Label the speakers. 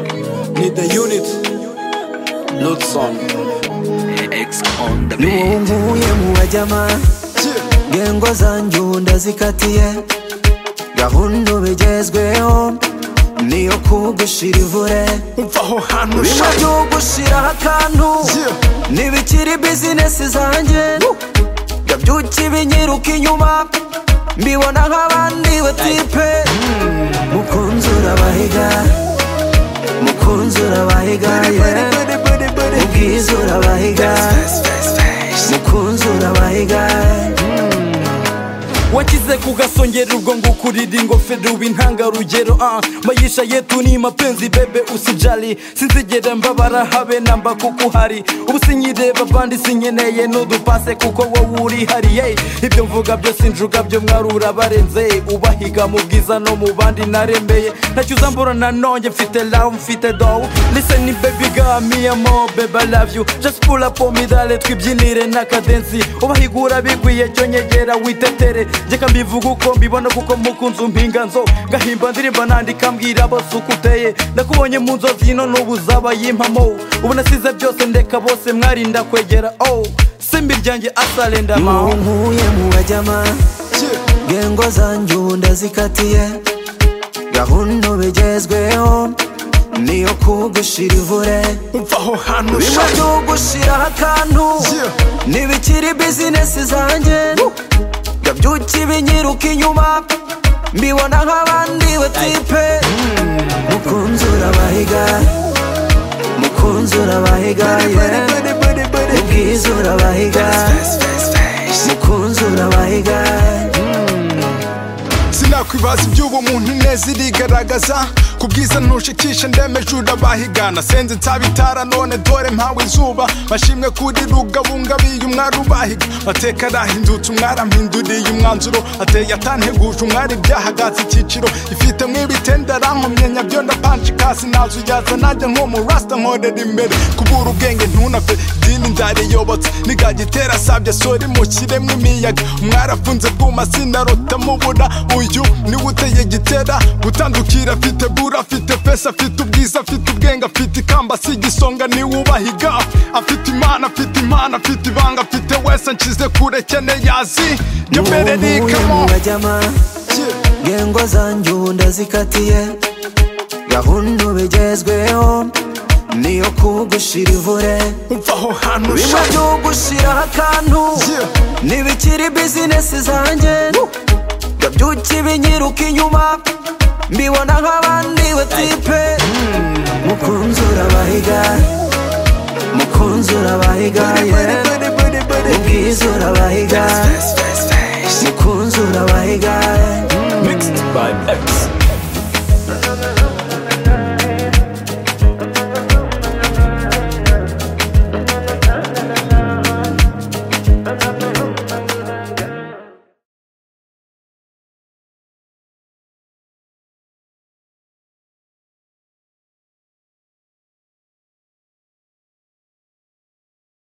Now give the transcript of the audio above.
Speaker 1: the unit Lutson
Speaker 2: nubunguye mu bajyama ngengo zanjye ndazikatiye gahunda bigezweho niyo kugushira ivure
Speaker 1: Uvaho hantu
Speaker 2: bimwe byo gushiraho akantu ntibikiri bizinesi zanjye ndabyuki binyiruka inyuma mbibona nk'abandi batipe mukunzi urabahiga mukunzi urabahiga yeah. ubwiza urabahiga mukunzi urabahiga
Speaker 3: wakize kugasongera ubwo ngukurira ingofero w'intangarugero ah mayisha yetu ni mapenzi bebe usijali sinzigera mbabara habe namba kuko uhari ubu sinyireba bandi sinkeneye n'udupase kuko wowe uri hariye ibyo mvuga byose injuga byo mwari urabarenze ubahiga mu bwiza no mu bandi naremeye ntacyo uzambura nanone mfite love mfite dough listen baby girl me amo baby I love you just pull up on me dale twibyinire na kadensi ubahigura bikwiye cyo nyegera witetere jyeka mbivuga uko mbibona kuko mukunzi umpinga nzo ngahimba ndirimba nandika mbwira bose uko uteye nakubonye mu nzozi ino n'ubu uzaba yimpamo ubu nasize byose ndeka bose mwarinda kwegera oh simbi ryanjye asalenda
Speaker 2: ubu
Speaker 3: mao
Speaker 2: nkuye mu bajyama ngengo zanjye ndazikatiye gahunda bigezweho niyo kugushira ivure
Speaker 1: Uvaho hantu
Speaker 2: bimwe byo gushiraho akantu ntibikiri bizinesi zanjye ndabyuki binyiruka inyuma mbibona nk'abandi batipe mukunzi urabahiga mukunzi urabahiga yeah. ubwiza urabahiga mukunzi urabahiga
Speaker 1: sinakwibaza iby'ubumuntu ineza irigaragaza ku bwiza ntushikisha ndemeje urabahigana senze ntabitara none dore mpawe izuba bashimwe kuri rugabunga biye umwari ubahiga mateka arahindutse umwari ampinduriye umwanzuro ateye atanteguje umwari byahagatse icyiciro ifite mw'ibitende arankomye nyabyo ndapanshika sinazuyaza najya nko mu rasita nkorera imbere kubura ubwenge ntunave idini ndariyobotse nigagitera sabye sori mukiremwe imiyaga mwarafunze bwuma sinarota mubura uyu niwe uteye gitera gutandukira afite bura afite pesa afite ubwiza afite ubwenge afite ikamba si igisonga niwe ubahiga afite imana afite impano afite ibanga afite wese nshyize kure kene yazi nyomere
Speaker 2: ubu ngubu
Speaker 1: nikamo
Speaker 2: mu bajyama ngengo zanjye ndazikatiye gahunda bigezweho niyo kugushira ivure
Speaker 1: uvaho hantu
Speaker 2: bimwe
Speaker 1: sha
Speaker 2: byo gushiraho akantu ntibikiri bizinesi zanjye ndabyuki binyiruka inyuma mbibona nk'abandi batipe mukunzi urabahiga mukunzi urabahiga yeah. ubwiza urabahiga